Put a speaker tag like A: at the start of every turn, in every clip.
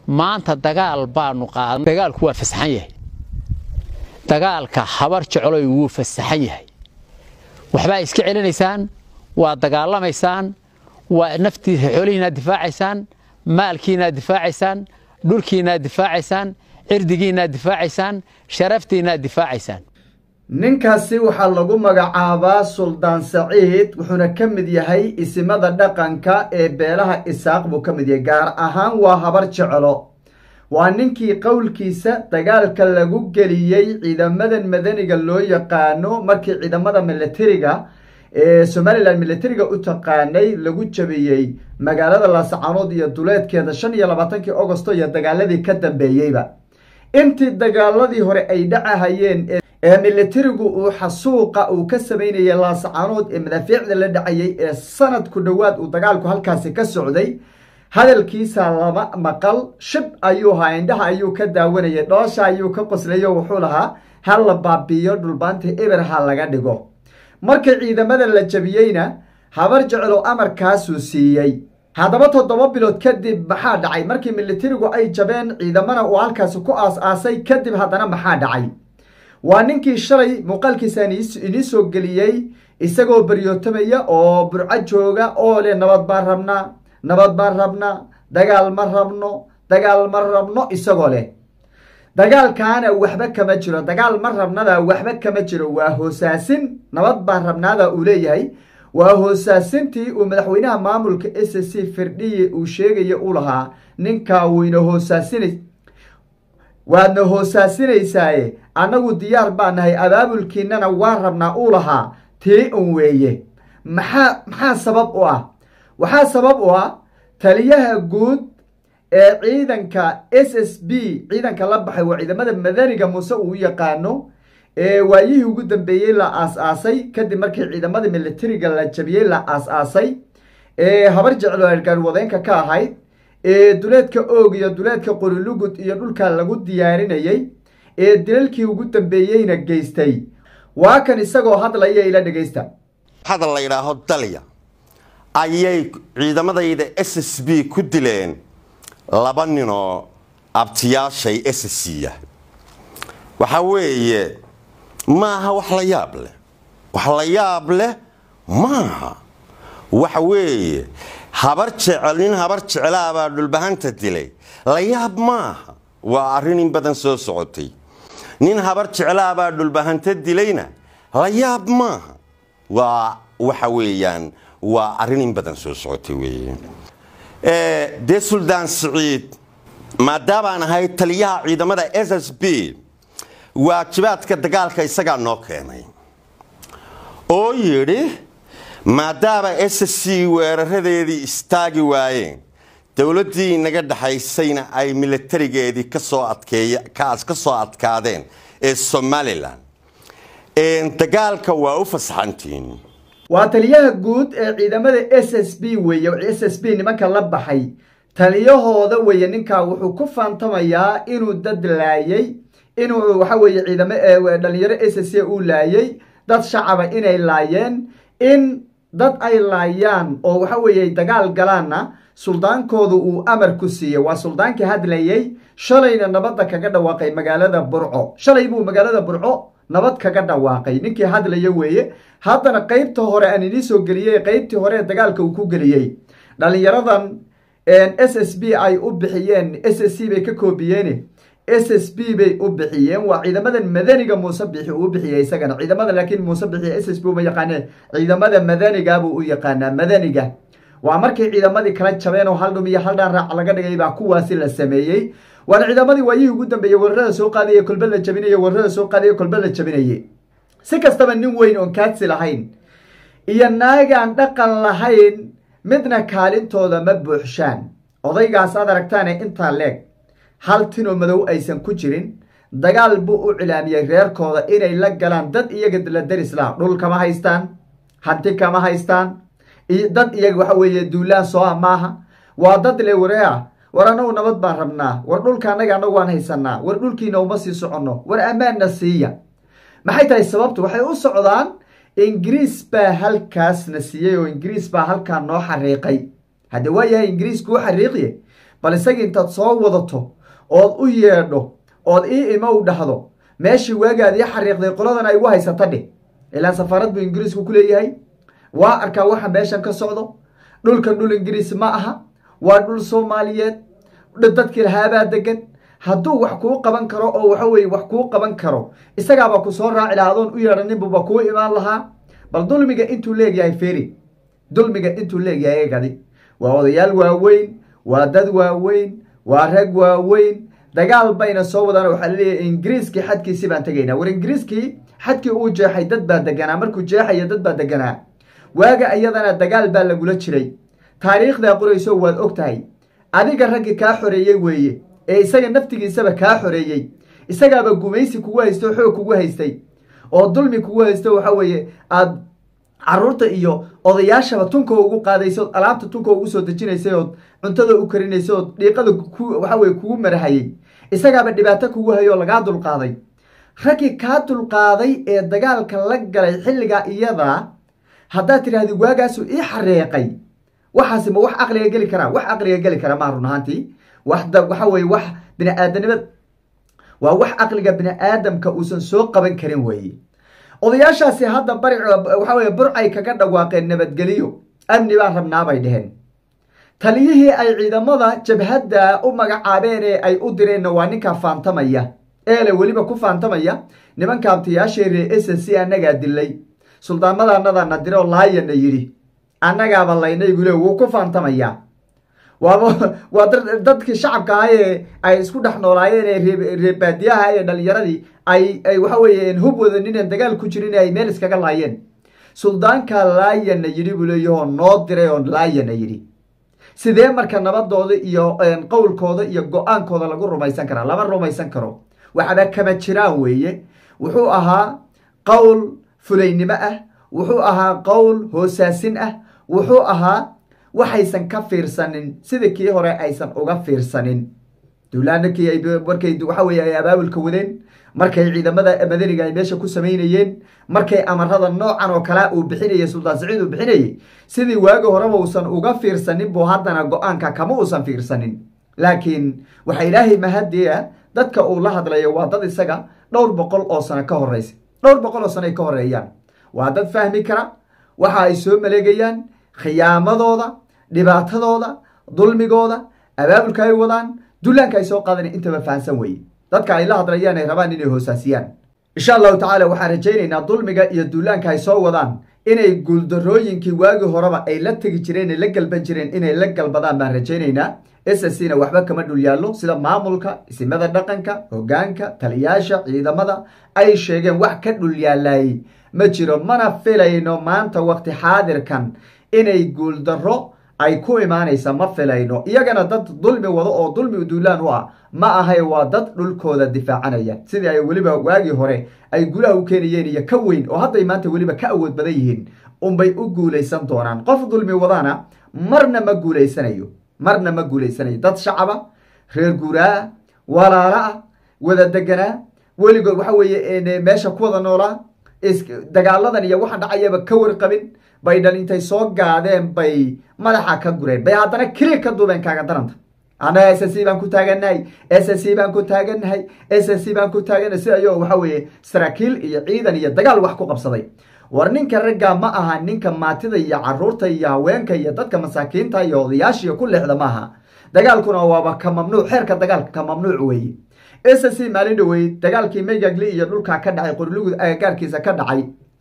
A: maanta dagaal baanu qaadan dagaalku waa fasaxan yahay dagaalka habar jecloy wuu fasaxan yahay waxbaa iska celinaysaan waa dagaalamaysaan waa naftiisa xoolihiinaad difaacaysaan maalkiinaad difaacaysaan dhulkiinaad difaacaysaan cirdigiinaad difaacaysaan sharaftiinaad difaacaysaan
B: ninkaasi waxaa lagu magacaabaa suldaan saciid wuxuuna ka mid yahay isimada dhaqanka ee beelaha isaaq buu ka mid yahay gaar ahaan waa habar jeclo waa ninkii qowlkiisa dagaalka lagu geliyey ciidamadan madaniga loo yaqaano markii ciidamada milatariga ee somalilan milatariga u taqaanay lagu jabiyey magaalada laascaanood iyo duleedkeeda shan iyo labaatankii augosto iyo dagaaladii ka dambeeyeyba intii dagaaladii hore ay dhacahayeen ee milatarigu uu xasuuqa uu ka samaynayay laascaanood ee madaafiicda la dhacayay ee sanad ku dhowaad uu dagaalku halkaasi ka socday hadalkiisa lama maqal shib ayuu haa indhaha ayuu ka daawanayay dhoosha ayuu ka qoslayo wuxuu lahaa ha la baabiiyo dhulbaanta eber ha laga dhigo markii ciidamada la jabiyeyna habar jeclo amarkaasuu siiyey haddaba toddoba bilood kadib maxaa dhacay markii milatarigu ay jabeen ciidamana uu halkaasi ku aas-aasay kadib haddana maxaa dhacay waa ninkii shalay muuqaalkiisaan inii soo geliyey isagoo baryootamaya oo burco jooga oo leh nabad baan rabnaa nabad baan rabnaa dagaal ma rabno dagaal ma rabno isagoo leh dagaalkaana waxba kama jiro dagaal ma rabnada waxba kama jiro waa hoosaasin nabad baan rabnaada uu leeyahay waa hoosaasintii uu madaxweynaha maamulka s c firdhiye uu sheegaya u lahaa ninkaa wayna hoosaasinay waadna hoosaasinaysaye annagu diyaar baa nahay abaabulkiinana waan rabnaa uu lahaa tii un weeye maxaa maxaa sabab u ah waxaa sabab u ah taliyaha guud ee ciidanka s s b ciidanka la baxay waa ciidamada madaniga muuse uu yaqaano ee waayihii ugu dambeeyey la aas-aasay kadib markii ciidamada milatariga la jabiyey la aas-aasay ee habar jeclo argaarwadeenka ka ahayd ee duleedka oog iyo duleedka qorilugud iyo dhulka lagu diyaarinayey ee dilalkii ugu dambeeyeyna geystay waa kan isagoo hadlaya ila dhegaysta
C: hadal la yidhaaho dalya ayay ciidamadayda s s b ku dileen laba ninoo abtiyaashay s c ah waxa weeye maaha wax la yaab leh wax la yaab leh maaha waxa weeye habar jecel nin habar jeclaabaa dhulbahanta dilay la yaab maaha waa arrin in badan soo socotay nin habar jeclaabaa dhulbahanta dilayna la yaab maaha waa waxa weeyaan waa arrin in badan soo socotay weeye dee suldaan siciid maadaabaan ahay taliyaha ciidamada s s b waajibaadka dagaalka isagaa noo keenay oo yidhi maadaama s c weeraradeedii istaagi waayeen dowladdii inaga dhexaysayna ay milatarigeedii kasoo adkeeykaas ka soo adkaadeen ee somalilan dagaalka waa u fasaxantiin
B: waa taliyaha guud ee ciidamada s s b weeye s s b nimanka la baxay taliyahooda weeye ninkaa wuxuu ku faantamayaa inuu dad laayay inuu waxa weeye ciidamo dhalinyaro s s uu laayay dad shacaba inay laayeen in dad ay laayaan oo waxa weeye dagaal galaanna suldaankoodu uu amar ku siiyey waa suldaankii hadlayey shalayna nabadda kaga dhawaaqay magaalada burco shalay buu magaalada burco nabad kaga dhawaaqay ninkii hadlaya weeye haddana qeybta hore aan inii soo geliyey qeybtii hore ee dagaalka uu ku geliyey dhalinyaradan s s b ay u bixiyeen s s c bay ka koobiyeen s s b bay u bixiyeen waa ciidamadan madaniga muuse bixi uu bixiyey isagana ciidamada laakiin muuse bixiy s s b uma yaqaaneen ciidamada madaniga buu u yaqaanaa madaniga waa markii ciidamadii kala jabeen oo hal dhum iyo hal dhaan raac laga dhigay baa kuwaasi la sameeyey waana ciidamadii waayihii ugu dambeeyey weerarada soo qaadaya kolbe la jabinaya weerarada soo qaadaya kolbe la jabinaye si kastaba nin weyn oon kaadsi lahayn iyo naagaan dhaqan lahayn midna kaalintooda ma buuxshaan odaygaas aad aragtaane intaa leeg hal tinoo madow aysan ku jirin dagaal buu u cilaamiyey reerkooda inay la galaan dad iyaga la daris laha dhul kama haystaan hanti kama haystaan dad iyaga waxa weeye duulaan soo ah maaha waa dad le wareea war annagu nabad baan rabnaa war dhulka annaga annagu waan haysanaa war dhulkiina uma sii soconno war ammaanna siiya maxay tahay sababtu waxay u socdaan ingiriis baa halkaasna siiyey oo ingiriis baa halkaa noo xariiqay hadde waa yahay ingiriiskuu xariiqiye bal isagii intaad soo wadato ood u yeedho ood ii imow dhahdo meeshii waagaad ii xariiqday qoladan ay ugu haysata dheh ilaan safaarad buu ingiriisku ku leeyahay waa arkaa waxa meeshan ka socdo dhulkan dhul ingiriis ma aha waa dhul soomaaliyeed dadkii lahaabaa degan hadduu wax kuu qaban karo oo waxa weye wax kuu qaban karo isagaabaa ku soo raaci lahaa adoon u yeedhaninbuba kuu imaan lahaa bal dulmiga intuu leegyahay feri dulmiga intuu leegyahay eegadi waa odayaal waaweyn waa dad waaweyn waa rag waaweyn dagaal bayna soo wadaan waxaa laleeyahay ingiriiskii xadkiisii baan tegaynaa war ingiriiskii xadkii uu jeexay dad baa deganaa markuu jeexaya dad baa deganaa waaga ayadana dagaal baa lagula jiray taariikhdaa qorayso waad og tahay adiga raggii kaa xoreeyey weeye ee isaga naftigiisaba kaa xoreeyey isagaaba gumaysi kugu haysta oo xoog kugu haystay oo dulmi kugu haysto waxa weeye aad caruurta iyo odayaashaba tunka ugu qaadaysa ood alaabta tunka ugu soo dejinaysay ood cuntada u karinaysa ood dhiiqada waxa weye kugu marahayey isagaaba dhibaato kugu hayay oo lagaa dulqaaday raggii kaa dulqaaday ee dagaalka la galay xilligaa iyadaa haddaad tidhahdi waagaasu ii xareeqay waxaasi ma wax caqliga geli karaa wax caqliga geli kara maa run ahaantii wax waxa weye wax bini aadanimad waa wax caqliga bini aadamka uusan soo qaban karin weeye odayaashaasi hadda bari waxa weye burcay kaga dhawaaqeen nabadgeliyo amni baan rabnaabay dheheen taliyihii ay ciidamada jabhadda u magacaabeen ee ay u direenna waa ninkaa faantamaya eele weliba ku faantamaya nimanka abtayaashee ree s c annagaa dilay suldaanmadaanadana dire oo laayana yidhi annagaaba laynay bule wuu ku faantamayaa waaba waa dadkii shacabka ah ee ay isku dhex noolaayeen ee reebaadiyaha ee dhalinyaradii ay ay waxa weeye hub wadanineen dagaal ku jirin ay meel iskaga laayeen suldaankaa laayana yidhi buu leeyahoo noo diray oo laayana yidhi sidee marka nabadooda iyo qowlkooda iyo go-aankooda lagu rumaysan karaa lama rumaysan karo waxaba kama jiraan weeye wuxuu ahaa qowl fulaynimo ah wuxuu ahaa qowl hoosaasin ah wuxuu ahaa waxaysan ka fiirsanin sida kii hore aysan uga fiirsanin duulaanakii ay markay waxa weye ay abaabulka wadeen markay ciidamada madaniga ay meesha ku samaynayeen markay amarada noocan oo kalea uu bixinayay suldaan saciid uu bixinayay sidii waagi horeba uusan uga fiirsanin buu haddana go-aanka kama uusan fiirsanin laakiin waxaa ilaahay mahadiya dadka uu la hadlayo waa dad isaga dhowr boqol oo sano ka horeysa dhowr boqol oo sano ay ka horeeyaan waa dad fahmi kara waxa ay soo maleegayaan khiyaamadooda dhibaatadooda dulmigooda abaabulka ay wadaan dullaanka ay soo qaadan intaba fahansan weye dadka ay la hadlayaan ay rabaan inay hoosaasiyaan insha allahu tacaala waxaan rajaynaynaa dulmiga iyo duulaanka ay soo wadaan inay guuldarooyinkii waagii horeba ay la tegi jireen ay la galban jireen inay la galbadaan baan rajaynaynaa s c na waxba kama dhul yaallo sida maamulka isimada dhaqanka hogaanka taliyaasha ciidamada ay sheegeen wax ka dhul yaalayay ma jiro mana filayno maanta waqti xaadirkan inay guuldaro ay ku imaanaysa ma filayno iyagana dad dulmi wado oo dulmi duulaan u ah ma ahay waa dad dhulkooda difaacanaya sidii ay weliba waagii hore ay gulaha u keenayeen iyo ka weyn oo hadday maanta weliba ka awood badan yihiin unbay u guulaysan doonaan qof dulmi wadana marna ma guulaysanayo marna ma guulaysanayo dad shacaba reer guuraa walaala ah wada deganaa weligood waxa weeye meesha ku wada noolaa dagaaladan iyo waxa dhacayaba ka warqabin bay dhan intay soo gaadeen bay madaxa ka gureen bay haddana keliya ka duubeen kaaga daranta annaga s c baan ku taagannahay s c baan ku taagannahay s c baan ku taagannahay si ayoo waxa weeye saraakiil iyo ciidan iyo dagaal wax ku qabsaday war ninka raggaa ma aha ninka maatida iyo caruurta iyo haweenka iyo dadka masaakiinta iyo odayaashiiyo ku leexda ma aha dagaalkuna waaba ka mamnuuc xeerka dagaalka ka mamnuuc weeye s c maalin dhawey dagaalkii meygagli iyo dhulkaa ka dhacay qorlugud agagaarkiisa ka dhacay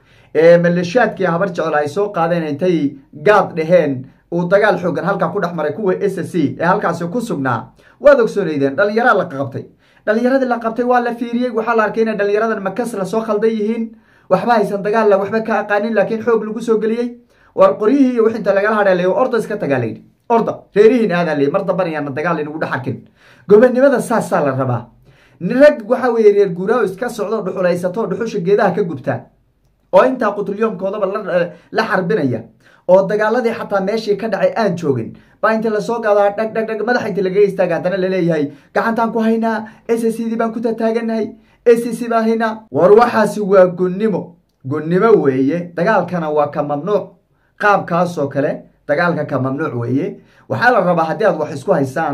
B: ee maleeshaadkii habar jecel ay soo qaadeen intay gaad dheheen uu dagaal xoogan halkaa ku dhex maray kuwa s c ee halkaasi ku sugnaa waad ogsoonaydeen dhalinyaraa la qabtay dhalinyaradii la qabtay waa la fiiriyey waxaa la arkay inay dhalinyaradan makas lasoo khaldan yihiin waxba haysan dagaalla waxba ka aqaanin laakiin xoog lagu soo geliyey war qoryihii iyo wixinta lagala hadheelay orda iska tagaa layidhi orda reerihiin aadaa layidhi mar damban ayaana dagaal inagu dhex arkin gobonimada saasaa la rabaa rag waxa weeye reer guuraaho iska socdo dhuxulaysato dhuxusha geedaha ka gubtaa oo intaa qutrulyoomkoodaba la xarbinaya oo dagaaladii xataa meeshii ka dhacay aan joogin baa inta lasoo gaadaa dhag dhag dhag madaxa inta lagaga istaaga haddana laleeyahay gacantaan ku haynaa s c dii baan ku tataagannahay s c baan haynaa war waxaasi waa gunnimo gunnimo weeye dagaalkana waa ka mamnuuc qaabkaasoo kale dagaalka ka mamnuuc weeye waxaa la rabaa haddii aad wax isku haysaan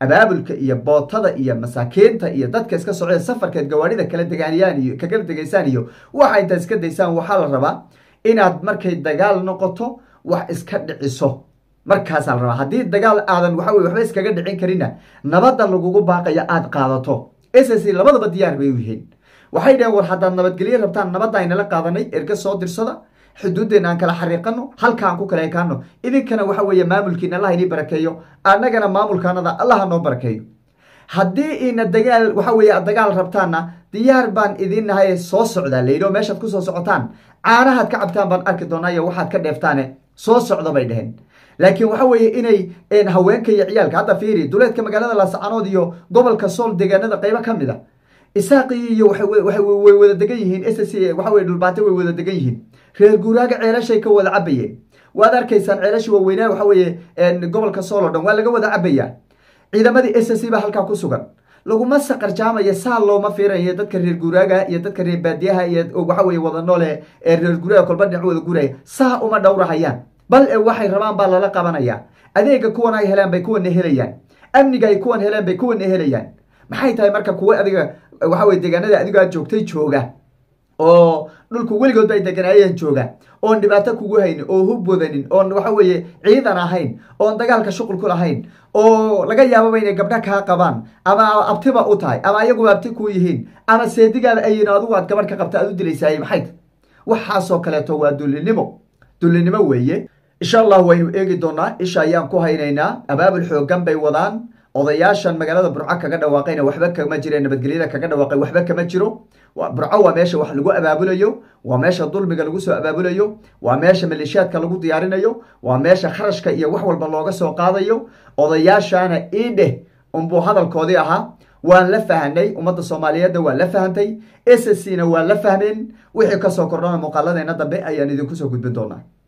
B: abaabulka iyo bootada iyo masaakiinta iyo dadka iska socda safarkeed gawaadhida kala degaaniyaan iyo ka kala degaysaan iyo waxa intaad iska daysaan waxaa la rabaa inaad markay dagaal noqoto wax iska dhiciso markaasaa la rabaa haddii dagaal aadan waxa weye waxba iskaga dhicin karina nabadda lagugu baaqaya aada qaadato ss labadaba diyaar bay u yihiin waxay dhaheen war haddaad nabadgelyo rabtaan nabadda aynala qaadanay erga soo dirsada xuduuddeenna aan kala xariiqano halkaan ku kala ekaano idinkana waxa weeye maamulkiina allah inii barakeeyo annagana maamulkaanada allaha noo barakeeyo haddii ina dagaal waxa weeye ad dagaal rabtaanna diyaar baan idin nahay soo socdaa layidhi oo meeshaad kusoo socotaan caanahaad ka cabtaan baan arki doonaa iyo waxaad ka dheeftaane soo socda bay dheheen laakiin waxa weeye inay haweenka iyo ciyaalka hadda fiiri duleedka magaalada laascanood iyo gobolka sool deegaanada qaybo ka mid a isaaqii iyo way wada degan yihiin ss waxa weye dhulbaate way wada degan yihiin reer guuraaga ceelashay ka wada cabayeen waad arkaysaan ceelashi waaweynaa waxa weeye gobolka sool o dhan waa laga wada cabayaa ciidamadii s c baa halkaa ku sugan laguma saqarjaamaya saa looma fiiranayo dadka reer guuraaga iyo dadka reer baadiyaha iyo waxa weye wada noole ee reer guuraaga kolba dhinac wada guuraya saa uma dhowrahayaan bal e waxay rabaan baa lala qabanaya adeega kuwan ay helaan bay kuwana helayaan amniga ay kuwan helaan bay kuwana helayaan maxay tahay marka kuwa adiga waxa weye deegaanada adigo aad joogtay jooga oo dhulku weligoodba ay deganaayeen jooga oon dhibaato kugu haynin oo hub wadanin oon waxa weeye ciidan ahayn oon dagaalka shuqul ku lahayn oo laga yaababa inay gabdha kaa qabaan ama abtiba u tahay ama ayaguba abti ku yihiin ama seedigaada ayin adigu aad gabadh ka qabta aad u dilaysaay maxay tahy waxaasoo kaleeto waa dullinimo dullinimo weeye insha allah waynu eegi doonaa isha ayaan ku haynaynaa abaabul xoogan bay wadaan odayaashan magaalada burco kaga dhawaaqayna waxba kama jire nabadgelyada kaga dhawaaqay waxba kama jiro burco waa meesha wax lagu abaabulayo waa meesha dulmiga lagu soo abaabulayo waa meesha maleeshiyaadka lagu diyaarinayo waa meesha kharashka iyo wax walba looga soo qaadayo odayaashana iidheh unbuu hadalkoodii ahaa waan la fahanay ummadda soomaaliyeedna waa la fahantay s c na waa la fahmeen wixii kasoo kordhana muuqaaladeena dambe ayaan idinku soo gudbin doonaa